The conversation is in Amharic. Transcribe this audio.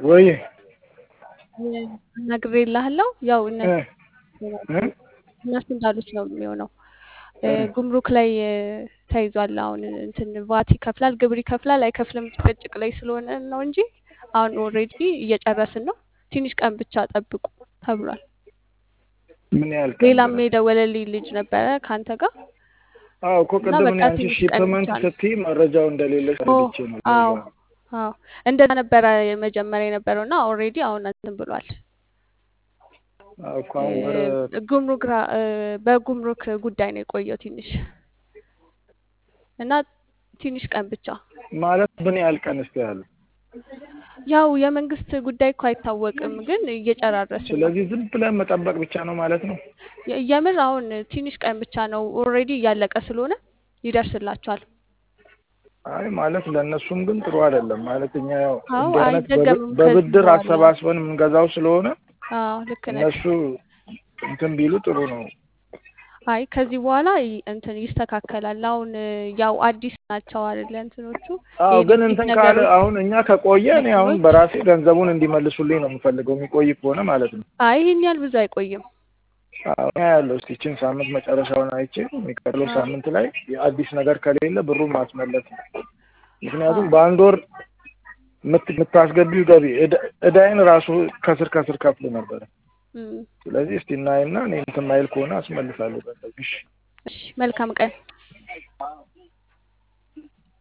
ወይ ነግሬልሃለሁ። ያው እነሱ እ እ እነሱ እንዳሉት ነው የሚሆነው። እ ጉምሩክ ላይ እ ተይዟል። አሁን እንትን ቫት ይከፍላል፣ ግብር ይከፍላል፣ አይከፍልም ጭቅጭቅ ላይ ስለሆነ ነው እንጂ አሁን ኦልሬዲ እየጨረስን ነው። ትንሽ ቀን ብቻ ጠብቁ ተብሏል። ምን ያህል ቀን ሌላም ድረስ? የደወለልኝ ልጅ ነበረ ከአንተ ጋር አዎ እኮ እና ቅድም በቃ እኔ አንቺ ትንሽ ቀን ሺፕመንት ብቻ ነው። ስትይ መረጃው እንደሌለሽ ኦ ረድቼ ነው። አዎ ለዛ ነው። አዎ እንደዛ ነበረ መጀመሪያ የነበረው እና ኦልሬዲ አሁን እንትን ብሏል። አዎ እኮ አሁን ወደ እ ጉምሩክ ራ- እ በጉምሩክ ጉዳይ ነው የቆየው ትንሽ እና ትንሽ ቀን ብቻ ማለት ምን ያህል ቀን እስቲ ያህል? ያው የመንግስት ጉዳይ እኮ አይታወቅም፣ ግን እየጨራረስን ነው። ስለዚህ ዝም ብለን መጠበቅ ብቻ ነው ማለት ነው። የ- የምር አሁን ትንሽ ቀን ብቻ ነው ኦልሬዲ እያለቀ ስለሆነ ይደርስላቸዋል። አይ ማለት ለእነሱም ግን ጥሩ አይደለም ማለት እኛ ያው አዎ እንዲህ አይነት በብ- አይደገምም ከዚህ በብድር በኋላ። አሰባስበን የምንገዛው ስለሆነ አዎ ልክ ነህ። እነሱ እንትን ቢሉ ጥሩ ነው። አይ ከዚህ በኋላ ይ- እንትን ይስተካከላል። አሁን እ ያው አዲስ ናቸው አይደለ እንትኖቹ አዎ ግን የኤሌክትሪክ እንትን ካለ ነገሮች አሁን እኛ ከቆየ እኔ አሁን መኪኖች በራሴ ገንዘቡን እንዲመልሱልኝ ነው የምፈልገው የሚቆይ ከሆነ ማለት ነው። አይ ይሄን ያህል ብዙ አይቆይም። አዎ እኔ ያለው እስቲ ይህችን ሳምንት መጨረሻውን አይቼ የሚቀጥለው አዎ ሳምንት ላይ አዲስ ነገር ከሌለ ብሩን ማስመለስ ነው። ምክንያቱም አዎ በአንድ ወር የምት- የምታስገቢው ገቢ ዕዳ- ዕዳዬን ራሱ ከስር ከስር ከፍል ነበረ። እም፣ ስለዚህ እስቲ እናይና እኔ እንትን ማይል ከሆነ አስመልሳለሁ ገንዘብ። እሺ እሺ መልካም ቀን።